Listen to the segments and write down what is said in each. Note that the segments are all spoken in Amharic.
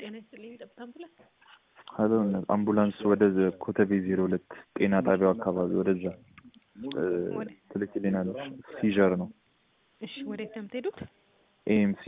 ጤና ይስጥልኝ። ጠብታ አምቡላንስ ሀሎ አምቡላንስ ወደ ኮተቤ ዜሮ ሁለት ጤና ጣቢያው አካባቢ ወደዛ ወደ ትልክልናለች። ሲዠር ነው እሺ፣ ወዴት ነው የምትሄዱት? ኤኤምሲ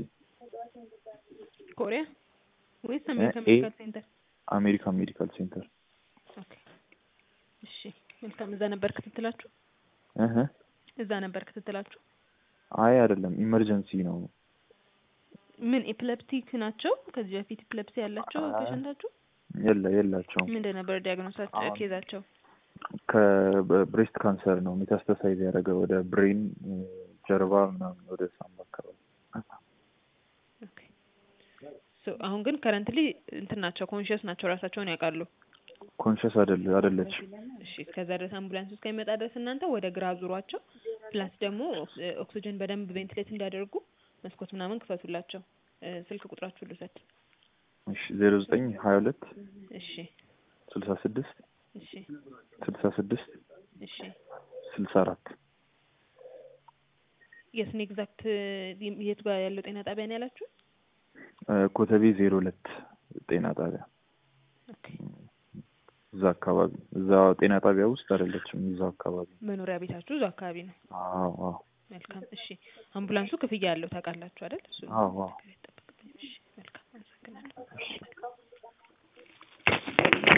ኮሪያ ወይስ አሜሪካ ኤ- ሜዲካል ሴንተር? አሜሪካን ሜዲካል ሴንተር ኦኬ፣ እሺ፣ መልካም። እዛ ነበር ክትትላችሁ? እህ እዛ ነበር ክትትላችሁ? አይ አይደለም ኢመርጀንሲ ነው ምን ኤፕለፕቲክ ናቸው? ከዚህ በፊት ኤፕለፕሲ ያላቸው አይ። ፔሸንታችሁ? የለ የላቸውም ምንድን ነበር ዲያግኖሳቸው አሁን- ኬዛቸው? ከብሬስት ካንሰር ነው ሜታስተሳይዝ ያደረገ ወደ ብሬን ጀርባ ምናምን ወደ ሳምባ አካባቢ ኦኬ ሶ አሁን ግን ከረንትሊ እንትን ናቸው ኮንሽስ ናቸው ራሳቸውን ያውቃሉ። ኮንሽስ አይደለ አይደለች እሺ እስከዛ ድረስ አምቡላንስ እስከሚመጣ ድረስ እናንተ ወደ ግራ ዙሯቸው፣ ፕላስ ደግሞ ኦክስ- ኦክሲጅን በደንብ ቬንቲሌት እንዲያደርጉ መስኮት ምናምን ክፈቱላቸው። እ፣ ስልክ ቁጥራችሁ ልውሰድ። እሺ ዜሮ ዘጠኝ ሀያ ሁለት እሺ ስልሳ ስድስት እሺ ስልሳ ስድስት እሺ ስልሳ አራት የትን ኤግዛክት የት ጋር ያለው ጤና ጣቢያ ነው ያላችሁ? ኮተቤ ዜሮ ሁለት ጤና ጣቢያ ኦኬ እዛ አካባቢ እዛ ጤና ጣቢያ ውስጥ አይደለችም እዛው አካባቢ መኖሪያ ቤታችሁ እዛው አካባቢ ነው። አዎ አዎ መልካም እሺ። አምቡላንሱ ክፍያ ያለው ታውቃላችሁ አይደል? እሱ አዎ አዎ ጠብቅልኝ። እሺ መልካም አመሰግናለሁ።